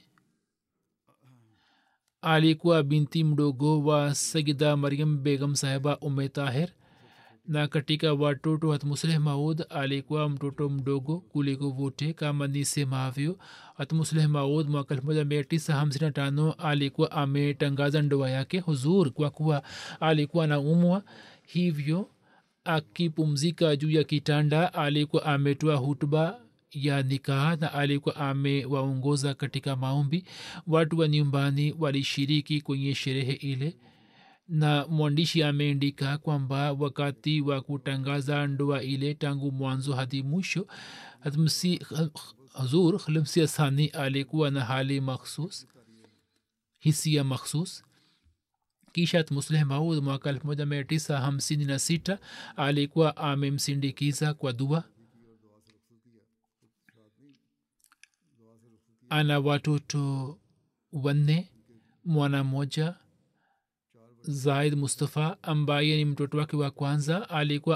alikuwa binti mdogo wa sagida mariam begam sahiba ume tahir na katika watoto hatmusleh maud alikuwa mtoto mdogo kuliko wote kama nisemavyo hatmusleh maud mwaka elfu moja mia tisa hamsini na tano alikuwa ametangaza ndoa yake huzur kwa kuwa alikuwa na umwa hivyo akipumzika juu ya kitanda alikuwa ametoa hutuba ya nikaa na alikuwa amewaongoza katika maombi watu wa nyumbani walishiriki kwenye sherehe ile na mwandishi ameandika kwamba wakati wa kutangaza ndoa ile tangu mwanzo hadi mwisho hazur khalimsia sani alikuwa na hali makhsus hisia makhsus kisha musleh maud mwaka elfu moja mia tisa hamsini na sita alikuwa amemsindikiza kwa dua ana watoto wanne mwana moja zaid mustafa ambaye ni mtoto wake wa kwanza alikuwa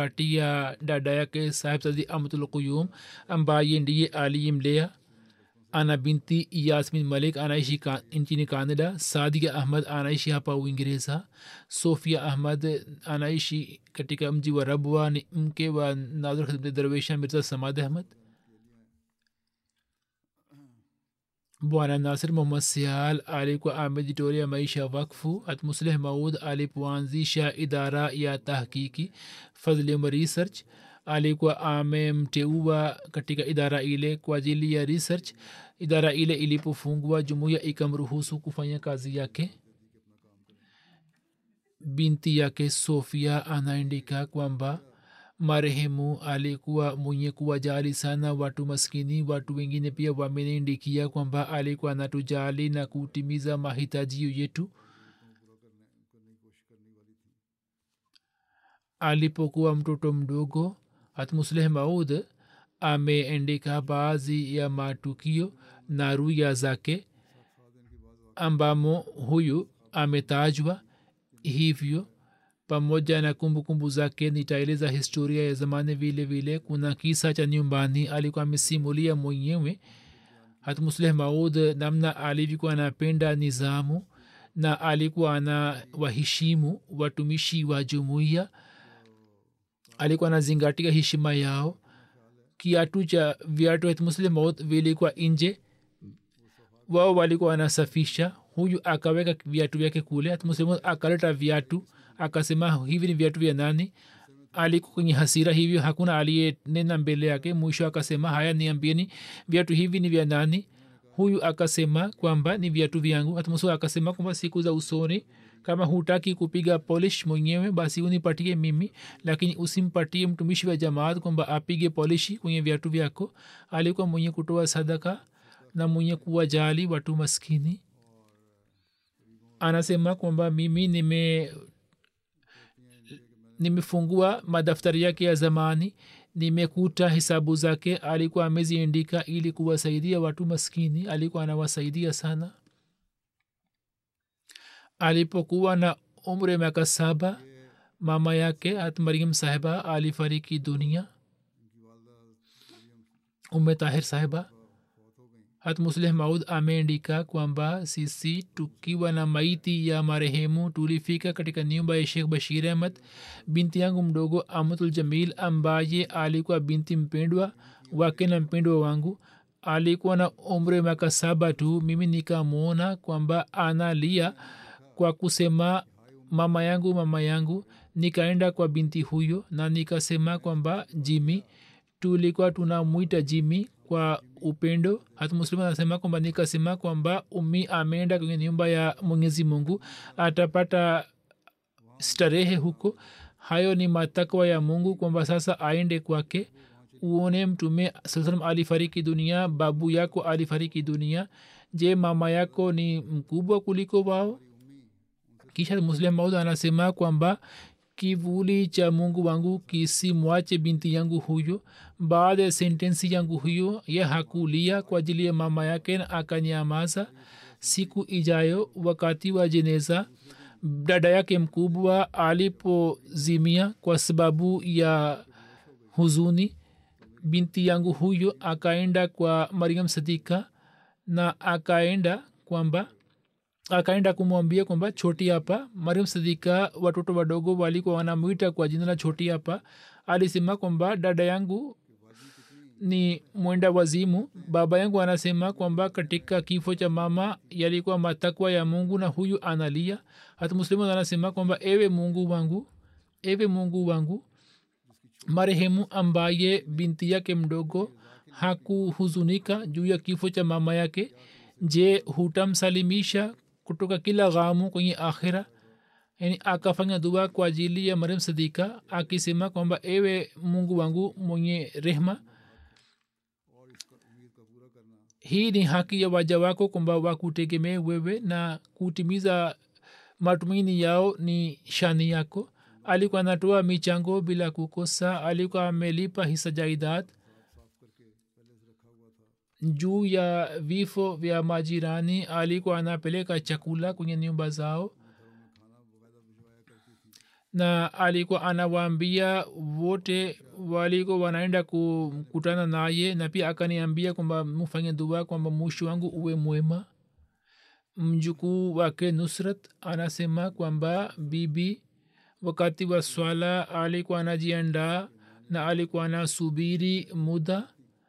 amempatia dada yake sahib sadi amtul quyum ambaye ndiye aliyemlea ana binti yasmin malik anaishi ka, nchini canada sadia ahmad anaishi hapa uingereza sofia ahmad anaishi katika mji wa rabwa ni mke wa nazir khidmti darwesha mirza samad ahmad bwana nasir muhammad sial alikuwa amejitolea maisha wakfu hatmusleh maud alipoanzisha idara ya tahkiki fadlim research alikuwa amemteua katika idara ile kwa ajili ya research idara ile ilipofungwa jumuiya ikamruhusu kufanya kazi yake binti yake sofia anaandika kwamba marehemu alikuwa mwenye kuwajali sana watu maskini watu wengine pia wameniandikia kwamba alikuwa anatujali na kutimiza mahitajio yetu alipokuwa mtoto mdogo hatmusleh maud ameandika baadhi ya matukio na ruya zake ambamo huyu ametajwa hivyo pamoja na kumbukumbu kumbu zake nitaeleza historia ya zamani vile vile kuna kisa cha nyumbani alikuwa amesimulia mwenyewe hatmusleh maud namna alivyokuwa anapenda nizamu na alikuwa ana waheshimu watumishi wa jumuiya alikuwa anazingatia heshima yao kiatu cha viatu hatmuslim maud vilikuwa nje wao walikuwa wanasafisha huyu akaweka viatu vyake kule hatmuslim akaleta viatu akasema hivi ni viatu vya nani alikuwa kwenye hasira hivyo hakuna aliyenena mbele yake mwisho akasema haya niambieni viatu hivi ni vya nani huyu akasema kwamba ni viatu vyangu hatmusu akasema kwamba siku za usoni kama hutaki kupiga polish mwenyewe basi unipatie mimi lakini usimpatie mtumishi wa jamaat kwamba apige polishi kwenye viatu vyako alikuwa mwenye kutoa sadaka na mwenye kuwajali watu maskini anasema kwamba mimi nime nimefungua madaftari yake ya zamani nimekuta hesabu zake alikuwa ameziandika ili kuwasaidia watu maskini alikuwa anawasaidia sana alipokuwa na umri miaka saba mama yake hat mariam sahiba alifariki dunia ume tahir sahiba hat musleh maud ameandika kwamba sisi tukiwa na maiti ya marehemu tulifika katika nyumba ya shekh bashir ahmad binti yangu mdogo amatul jamil ambaye alikuwa binti mpendwa wake na mpendwa wangu alikuwa na umri miaka saba tu mimi nikamwona kwamba analia kwa kusema mama yangu mama yangu nikaenda kwa binti huyo na nikasema kwamba jimi tulikuwa tunamwita jimi kwa upendo hata muslimu anasema kwamba nikasema kwamba umi ameenda kwenye nyumba ya mwenyezi mungu atapata starehe huko hayo ni matakwa ya mungu kwamba sasa aende kwake uone mtume saa salam alifariki dunia babu yako alifariki dunia je mama yako ni mkubwa kuliko wao kisha muslim maud anasema kwamba kivuli cha mungu wangu kisimwache binti yangu huyo baada ya sentensi yangu huyo ye hakulia kwa ajili ya mama yake na akanyamaza siku ijayo wakati wa jeneza dada yake mkubwa alipozimia kwa sababu ya huzuni binti yangu huyo akaenda kwa mariam sadika na akaenda kwamba akaenda kumwambia kwamba choti hapa mariam sadika watoto wadogo walikuwa wanamwita kwa jina la choti hapa alisema kwamba dada yangu ni mwenda wazimu baba yangu anasema kwamba katika kifo cha mama yalikuwa matakwa ya mungu na huyu analia hata muslimu anasema kwamba ewe mungu wangu ewe mungu wangu marehemu ambaye binti yake mdogo hakuhuzunika juu ya kifo cha mama yake je hutamsalimisha kutoka kila ghamu kwenye akhira yani akafanya dua kwa ajili ya mariam sadika akisema kwamba ewe mungu wangu mwenye rehma hii ni haki ya waja wako kwamba wakutegemee wewe na kutimiza matumaini yao ni shani yako alikuwa anatoa michango bila kukosa alikuwa amelipa hisa jaidad juu ya vifo vya majirani alikuwa anapeleka chakula kwenye nyumba zao na alikuwa anawaambia wote walikuwa wanaenda kukutana naye na pia akaniambia kwamba mfanye dua kwamba mwisho wangu uwe mwema mjukuu wake nusrat anasema kwamba bibi wakati wa swala alikuwa anajiandaa na alikuwa anasubiri muda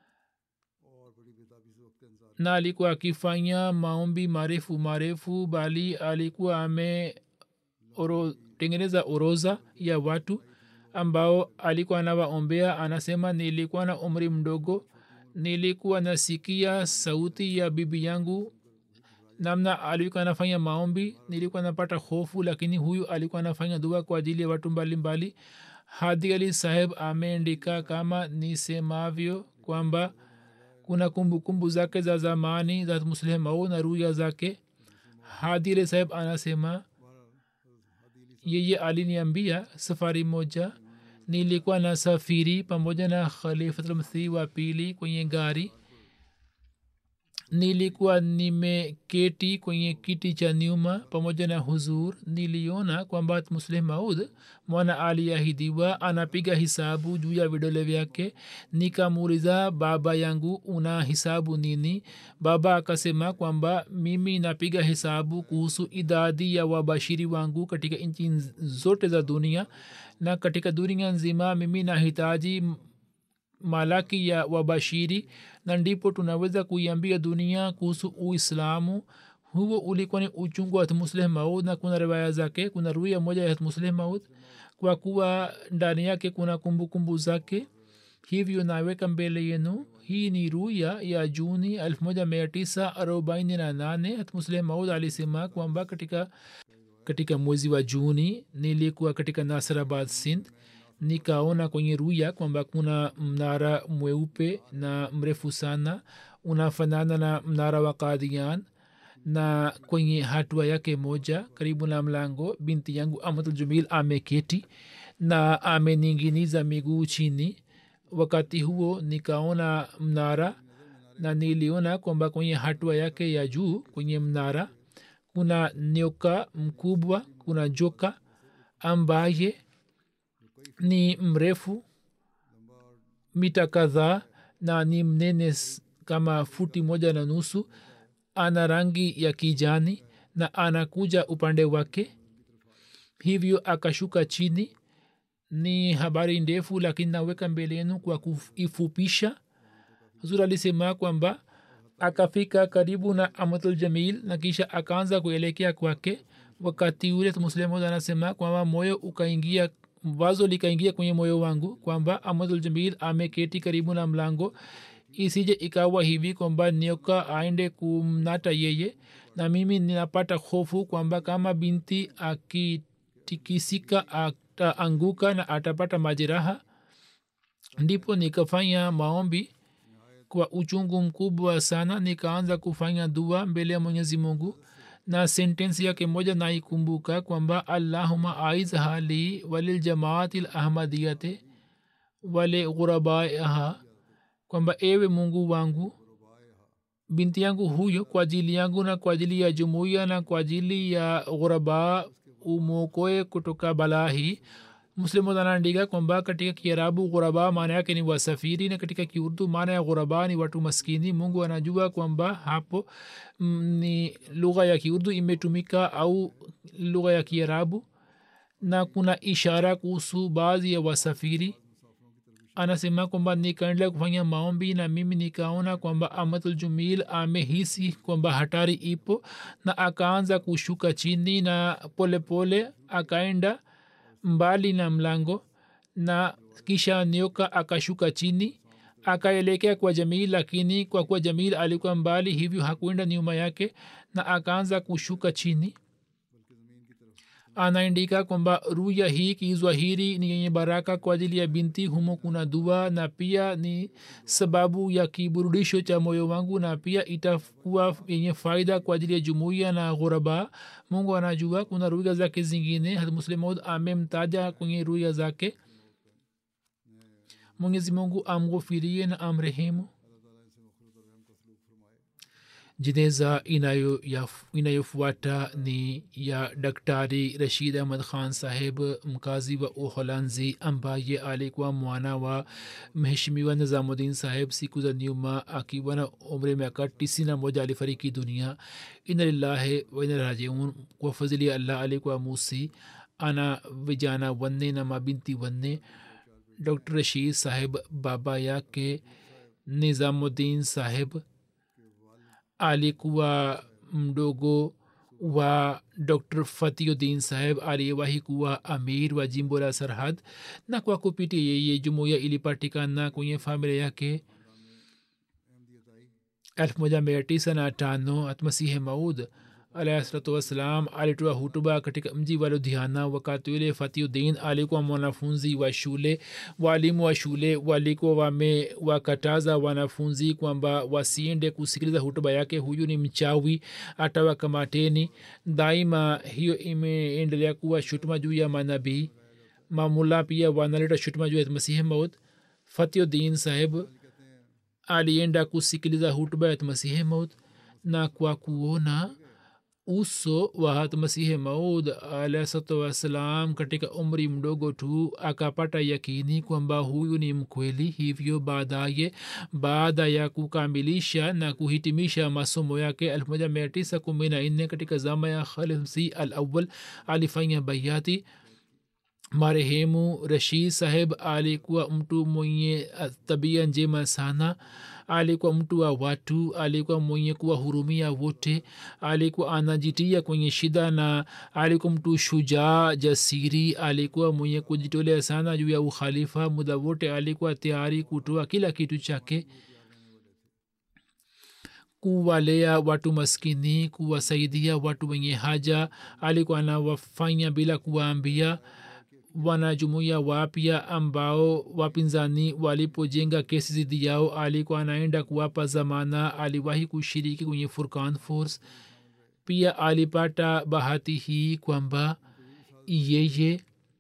na alikuwa akifanya maombi marefu marefu bali alikuwa ame oro, tengeneza oroza ya watu ambao alikuwa anawaombea anasema nilikuwa na umri mdogo nilikuwa nasikia sauti ya bibi yangu namna alikuwa anafanya maombi nilikuwa napata hofu lakini huyu alikuwa anafanya dua kwa ajili ya watu mbalimbali hadi ali saheb ameandika kama nisemavyo kwamba kuna kumbukumbu kumbu zake za zamani za muslimau na ruya zake hadi ali saheb anasema yeye aliniambia safari moja nilikuwa na safiri pamoja na khalifatulmsihi wa pili kwenye gari nilikuwa nimeketi kwenye kiti cha nyuma pamoja na huzur niliona kwamba muslim maud mwana aliahidiwa anapiga hisabu juu ya vidole vyake nikamuuliza baba yangu una hisabu nini baba akasema kwamba mimi napiga hisabu kuhusu idadi ya wabashiri wangu katika nchi zote za dunia na katika dunia nzima mimi nahitaji malaki ya wabashiri na ndipo tunaweza kuiambia dunia kuhusu uislamu huo ulikuwa ni uchungu wa musleh maud na kuna riwaya zake kuna ruya moja ya musleh maud kwa kuwa ndani yake kuna kumbukumbu kumbu zake hivyo naweka mbele yenu hii ni ruya ya juni 1948 musleh maud alisema kwamba katika katika mwezi wa juni nilikuwa katika nasrabad sindh nikaona kwenye ruya kwamba kuna mnara mweupe na mrefu sana unafanana na mnara wa kadian na kwenye hatua yake moja karibu na mlango binti yangu amaduljumil ameketi na ameninginiza miguu chini wakati huo nikaona mnara na niliona kwamba kwenye hatua yake ya juu kwenye mnara kuna nyoka mkubwa kuna joka ambaye ni mrefu mita kadhaa na ni mnene kama futi moja na nusu ana rangi ya kijani na anakuja upande wake hivyo akashuka chini ni habari ndefu lakini naweka mbele yenu kwa kuifupisha huzur alisema kwamba akafika karibu na amatul jamil na kisha akaanza kuelekea kwake wakati ule muslimud anasema kwamba moyo ukaingia wazo likaingia kwenye moyo wangu kwamba amaduljamil ameketi karibu na mlango isije ikawa hivi kwamba nioka aende kumnata yeye na mimi ninapata hofu kwamba kama binti akitikisika ataanguka na atapata majeraha ndipo nikafanya maombi kwa uchungu mkubwa sana nikaanza kufanya dua mbele ya mwenyezi mungu na sentensi yake moja naikumbuka kwamba allahuma aiz hali waliljamaati lahmadiyate wale ghurabaiha kwamba ewe mungu wangu binti yangu huyo kwa ajili yangu na kwa ajili ya jumuiya na kwa ajili ya ghuraba umwokoe kutoka balaa hii muslimu anaandika kwamba katika kiarabu ghuraba maana yake ni wasafiri na katika kiurdu maana ya ghuraba ni watu maskini mungu anajua kwamba hapo mm, ni lugha ya kiurdu imetumika au lugha ya kiarabu na kuna ishara kuhusu baadhi ya wasafiri anasema kwamba nikaendelea kufanya maombi na mimi nikaona kwamba amaduljumil amehisi kwamba hatari ipo na akaanza kushuka chini na polepole pole, akaenda mbali na mlango na kisha nioka akashuka chini akaelekea kwa jamil lakini kwa kuwa jamil alikuwa mbali hivyo hakuenda nyuma yake na akaanza kushuka chini anaandika kwamba ruya hii kizwahiri ni yenye baraka kwa ajili ya binti humo kuna dua na pia ni sababu ya kiburudisho cha moyo wangu na pia itakuwa yenye faida kwa ajili ya jumuiya na ghuraba mungu anajua kuna ruya zake zingine muslimod amemtaja kwenye ruya zake mwenyezi mungu amghufirie na amrehemu jeneza inayofuata ni ya daktari rashid ahmad khan saheb mkazi wa uholanzi ambaye alikuwa mwana wa mheshimiwa nizamuddin saheb siku za nyuma akiwa na umri miaka tisini na moja alifariki dunia ina lillahi waina rajiun kwa fadhili ya allah alikuwa musi ana vijana wanne na mabinti wanne dr rashid saheb baba yake nizamuddin saheb alikuwa mdogo wa dr fatiuddin saheb aliyewahi kuwa amir wa jimbo la sarhad na kwa kupitia yeye jumuiya ilipatikana kwenye familia yake 1995 atmasihe maud alahsalatu wassalam alitoa hutuba katika mji wa ludhiana wakati ule fatiuddin alikuwa mwanafunzi wa shule waalimu wa shule walikuwa wamewakataza wanafunzi kwamba wasiende kusikiliza hutuba yake huyu ni mchawi atawakamateni daima hiyo imeendelea kuwa shutuma juu ya manabii mamula pia wanaleta shutuma juu ya masihi maud fatiuddin saheb alienda kusikiliza hutuba ya masihi maud na kwa kuona uso wa hatmasihi maud alahsatu wassalam katika umri mdogo tu akapata yakini kwamba huyu ni mkweli hivyo baadaye baada ya kukamilisha na kuhitimisha masomo yake 1914 katika zama ya khalifsi al awal alifanya bayati marehemu rashid saheb alikuwa mtu mwenye tabia njema sana alikuwa mtu wa watu alikuwa mwenye kuwahurumia wote alikuwa anajitia kwenye shida na alikuwa mtu shujaa jasiri alikuwa mwenye kujitolea sana juu ya ukhalifa muda wote alikuwa tayari kutoa kila kitu chake kuwalea watu maskini kuwasaidia watu wenye haja alikuwa anawafanya bila kuwaambia wanajumuia wapya ambao wapinzani walipojenga kesi zidi yao alikuwa anaenda kuwapa zamana aliwahi kushiriki kwenye furkan force pia alipata bahati hii kwamba yeye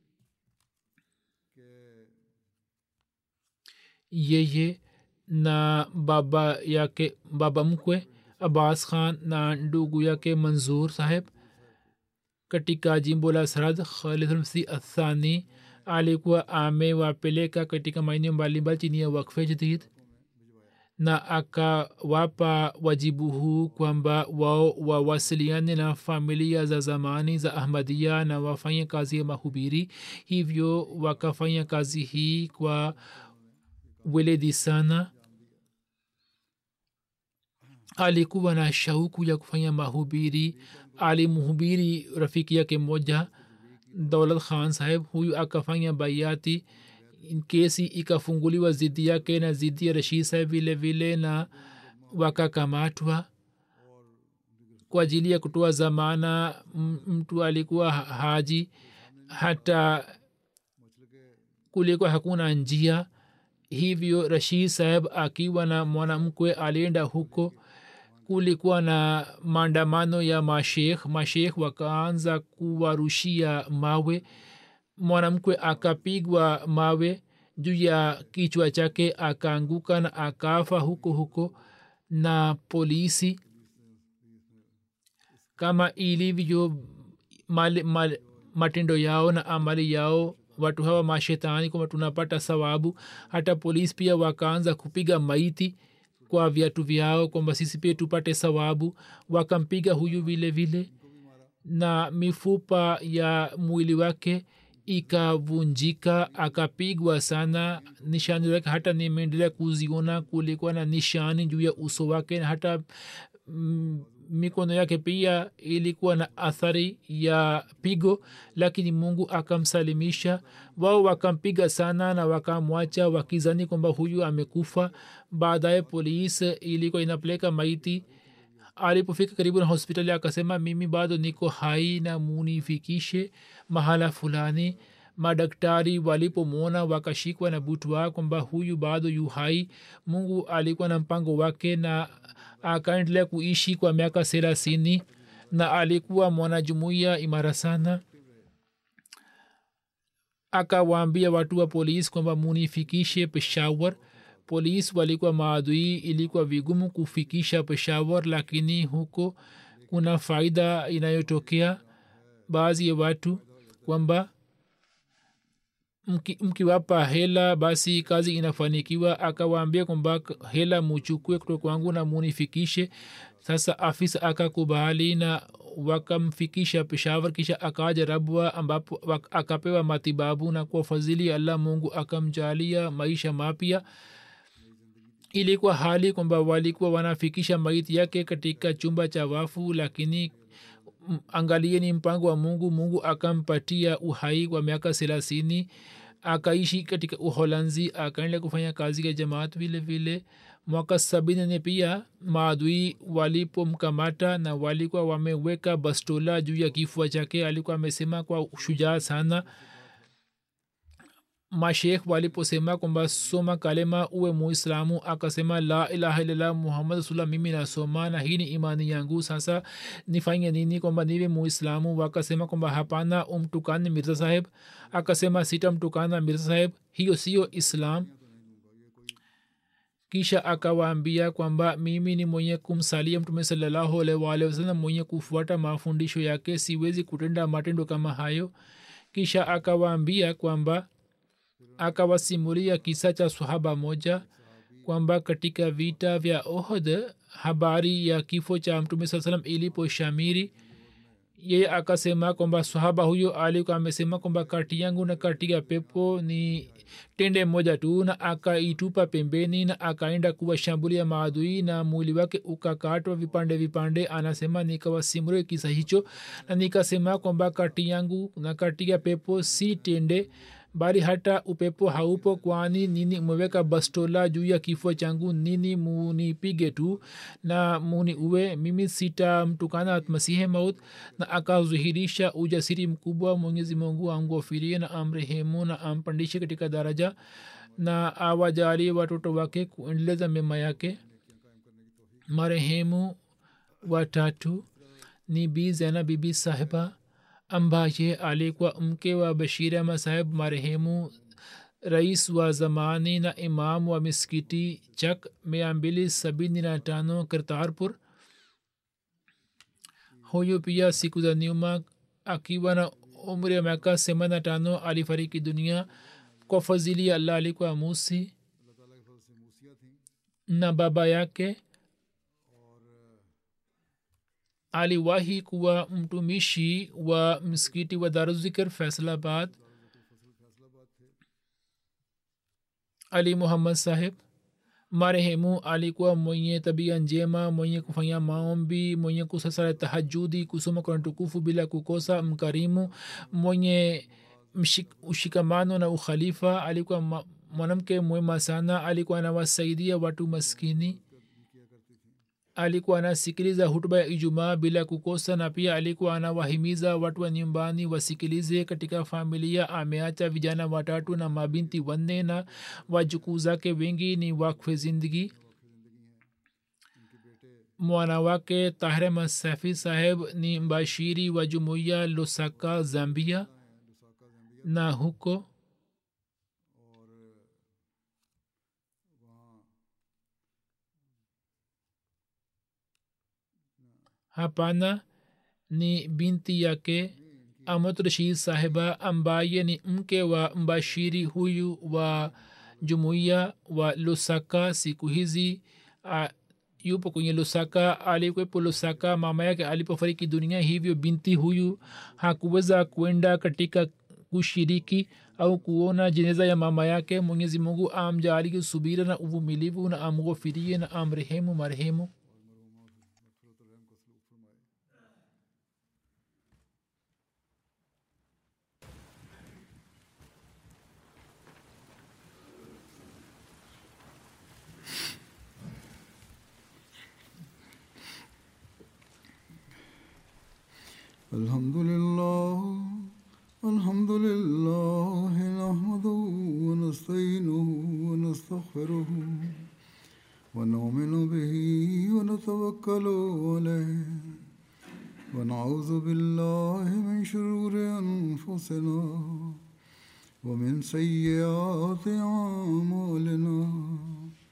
yeye na baba yake baba mkwe abbas khan na ndugu yake manzur saheb katika jimbo la sarad khalidulmsi athani alikuwa amewapeleka katika maeneo mbalimbali chini ya wakfe jadid na akawapa wajibu huu kwamba wao wawasiliane na familia za zamani za ahmadia na wafanye kazi ya mahubiri hivyo wakafanya kazi hii kwa weledi sana alikuwa na shauku ya kufanya mahubiri alimhubiri rafiki yake moja daulat khan saheb huyu akafanya baiati kesi ikafunguliwa zidi yake na zidi ya rashid saheb vile vile na wakakamatwa kwa ajili ya kutoa zamana mtu alikuwa haji hata kulikuwa hakuna njia hivyo rashid saheb akiwa na mwanamkwe alienda huko kulikuwa na maandamano ya mashekh mashekh wakaanza kuwarushia mawe mwanamkwe akapigwa mawe juu ya kichwa chake akaanguka na akafa huko huko na polisi kama ilivyo mal, mal, matendo yao na amali yao watu hawa mashetani kwamba tunapata sawabu hata polisi pia wakaanza kupiga maiti kwa viatu vyao kwamba sisi pia tupate sawabu wakampiga huyu vile vile na mifupa ya mwili wake ikavunjika akapigwa sana nishani zake hata nimeendelea kuziona kulikuwa na nishani juu ya uso wake na hata mm, mikono yake pia ilikuwa na athari ya pigo lakini mungu akamsalimisha wao wakampiga sana na wakamwacha wakizani kwamba huyu amekufa baadaye polisi ilikuwa inapeleka maiti alipofika karibu na hospitali akasema mimi bado niko hai na munifikishe mahala fulani madaktari walipomwona wakashikwa na butwa kwamba huyu bado yu hai mungu alikuwa na mpango wake na akaendelea kuishi kwa miaka thelathini na alikuwa mwanajumuiya imara sana akawaambia watu wa polisi kwamba munifikishe peshawar polis walikuwa maadui ilikuwa vigumu kufikisha peshawar lakini huko kuna faida inayotokea baadhi ya watu kwamba mki- mkiwapa hela basi kazi inafanikiwa akawaambia kwamba hela muchukue kutoka kwangu na munifikishe sasa afisa akakubali na wakamfikisha peshawar kisha akaja rabwa ambapo wak- akapewa matibabu na kwa fadhili ya allah mungu akamjalia maisha mapya ilikuwa hali kwamba walikuwa wanafikisha maiti yake katika chumba cha wafu lakini m- angalieni mpango wa mungu mungu akampatia uhai wa miaka thelathini akaishi katika uholanzi akaenda kufanya kazi ya jamaat vile vile mwaka sabini ne pia maadui walipomkamata na walikuwa wameweka bastola juu ya kifua chake alikuwa amesema kwa shujaa sana mashekh waliposema kwamba soma kalema uwe muislamu akasema la ilaha illallah muhammad rasulullah mimi nasoma na hii ni imani yangu sasa nifanye nini kwamba niwe muislamu wakasema kwamba hapana umtukane mirza saheb akasema sitamtukana mirza saheb hiyo siyo islam kisha akawaambia kwamba mimi ni mwenye kumsalia mtume salallahu alaihi waalihi wasallam mwenye kufuata mafundisho yake siwezi kutenda matendo kama hayo kisha akawaambia kwamba akawasimulia kisa cha sahaba moja kwamba katika vita vya ohd habari ya kifo cha mtume saa salam ilipo shamiri yeye akasema kwamba sahaba huyo alikuwa amesema kwamba kati yangu na kati ya pepo ni tende moja tu na akaitupa pembeni na akaenda kuwashambulia maadui na mwili wake ukakatwa vipande vipande anasema nikawasimulia kisa hicho na nikasema kwamba kati yangu na kati ya pepo si tende bali hata upepo haupo kwani nini umeweka bastola juu ya kifua changu nini munipige tu na muni uwe mimi sitamtukana masihe maut na akazuhirisha ujasiri mkubwa mwenyezi mungu amgofirie na amrehemu na ampandishe katika daraja na awajalie watoto wake kuendeleza mema yake marehemu watatu ni bi zena bibi sahiba ambaye alikuwa mke wa bashir ahmad saheb marehemu rais wa zamani na imam wa miskiti chak mia mbili sabini na tano kartarpur huyu pia siku za nyuma akiwa na umri ya miaka themanini na tano alifariki dunia kwa fadhili ya allah alikuwa musi na baba yake aliwahi kuwa mtumishi wa msikiti wa daruzikr faisalabad ali muhammad saheb marehemu alikuwa mwenye tabia njema mwenye kufanya maombi mwenye kusasara tahajudi kusoma kurani tukufu bila kukosa mkarimu mwenye mshik, ushikamano na ukhalifa alikuwa ma, mwanamke mwema sana alikuwa anawasaidia watu maskini alikuwa anasikiliza hutuba ya ijumaa bila kukosa na pia alikuwa anawahimiza watu wa nyumbani wasikilize katika familia ameacha vijana watatu na mabinti wanne na wajukuu zake wengi ni wakfe zindagi mwana wake tahre masafi saheb ni mbashiri wa jumuiya losaka zambia na huko hapana ni binti yake amad rashid sahiba ambaye ni mke wa mbashiri huyu wa jumuiya wa lusaka siku hizi uh, yupo kwenye lusaka alikwepo lusaka mama yake alipofariki dunia hivyo binti huyu hakuweza kwenda katika kushiriki au kuona jeneza ya mama yake mwenyezi mungu amjaaliki subira na uvumilivu na amghofirie na amrehemu marehemu الحمد لله الحمد لله نحمده ونستعينه ونستغفره ونؤمن به ونتوكل عليه ونعوذ بالله من شرور أنفسنا ومن سيئات أعمالنا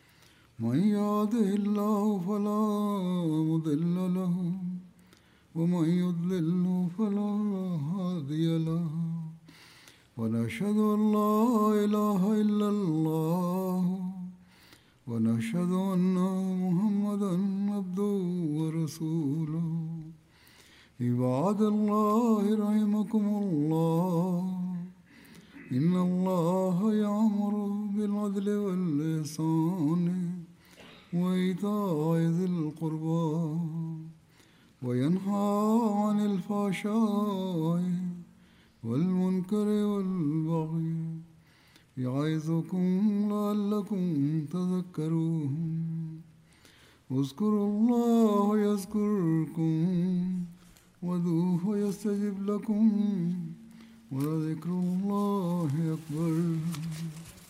من يهده الله فلا مضل له ومن يضلله فلا هادي له ونشهد ان لا اله الا الله ونشهد ان محمدا عبده ورسوله عباد الله رحمكم الله إن الله يأمر بالعدل والإحسان وإيتاء ذي القربى وينهى عن الفحشاء والمنكر والبغي يعظكم لعلكم تذكرون اذكروا الله يذكركم وادعوه يستجب لكم ولذكر الله أكبر